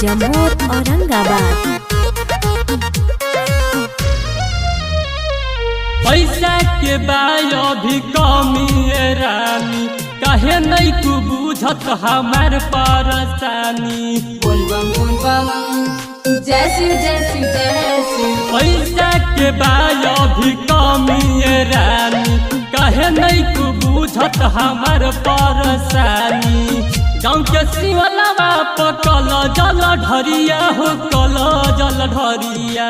जमोर औरंगाबाद पैसा के बायो भी कमी है रानी कहे नहीं तू बुझत हमार परेशानी बोलबम बोलबम जय शिव जय शिव जय शिव पैसा के बायो भी कमी है रानी कहे नहीं तू बुझत हमार परेशानी गाँव के शिवलवा पकल जल ढरिया हो कल जल ढरिया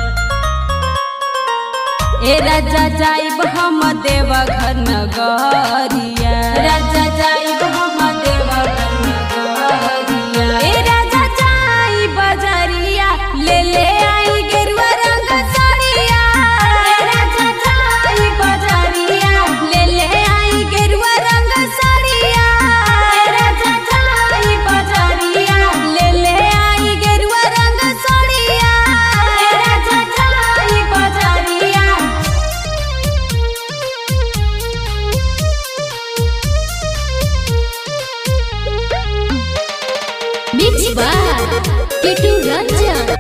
ए राजा जाइब हम देवघर नगरिया राजा जाइब हम देवघर नगरिया ए राजा जाई बजरिया ले ले आई गेरुआ रंग साड़िया ए राजा जाई बजरिया ले ले आई गेरुआ रंग साड़िया ए राजा जाई बजरिया ले ले आई गेरुआ रंग साड़िया ए राजा जाई बजरिया मिक्स बाय किटू रंजन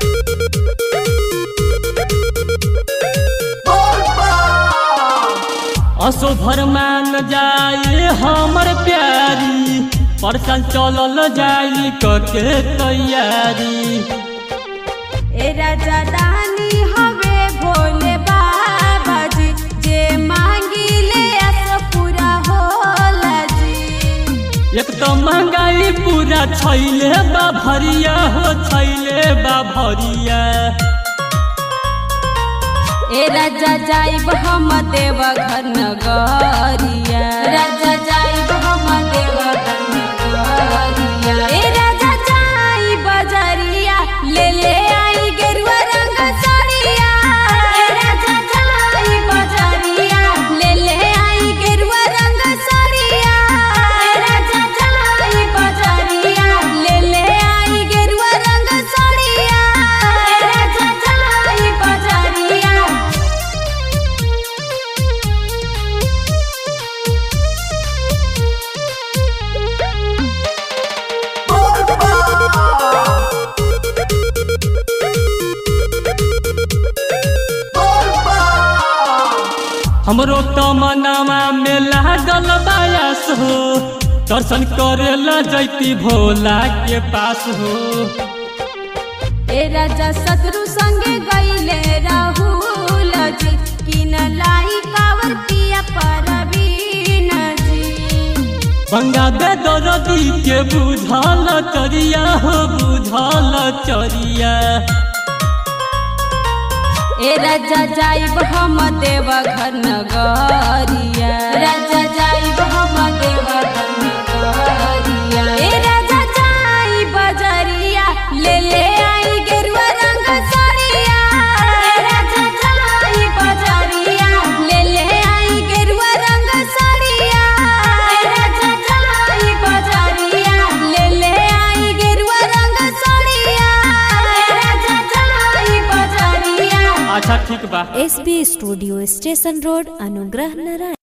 असो भर मान जाए हमर प्यारी परसन चलल जाई कके तैयारी ए राजा दानी हवे भोले बाबा जी जे मांगी ले अस पूरा होला जी एक तो महंगाई पूरा छैले बा भरिया हो छैले बा भरिया ए राजा जाइब हम देवघर नगरिया राजा जाइब हम देवघर नगरिया ए राजा जाई बजरिया ले ले आई गेरुआ रंग साड़िया ए राजा जाई बजरिया ले ले आई गेरुआ रंग साड़िया ए राजा जाई बजरिया ले ले आई गेरुआ रंग साड़िया ए राजा जाई बजरिया हमरो तमनामा में लागल बायस हो दर्शन करेला जैती भोला के पास हो ए राजा शत्रु संगे गईले राहुल जी किन लाई कावर पिया परवीन जी गंगा दे दरदी के बुझल चरिया हो बुझल चरिया ए राजा जाइब हम देवघर नगरिया राजा जाइब हम देवघर नगरिया ए राजा जाई बजरिया ले ले आई गेरुआ रंग साड़िया ए राजा जाई बजरिया ले ले आई गेरुआ रंग साड़िया ए राजा जाई बजरिया ले ले आई गेरुआ रंग साड़िया ए राजा जाई बजरिया अच्छा ठीक बा S B studio station road Anugrah Narayan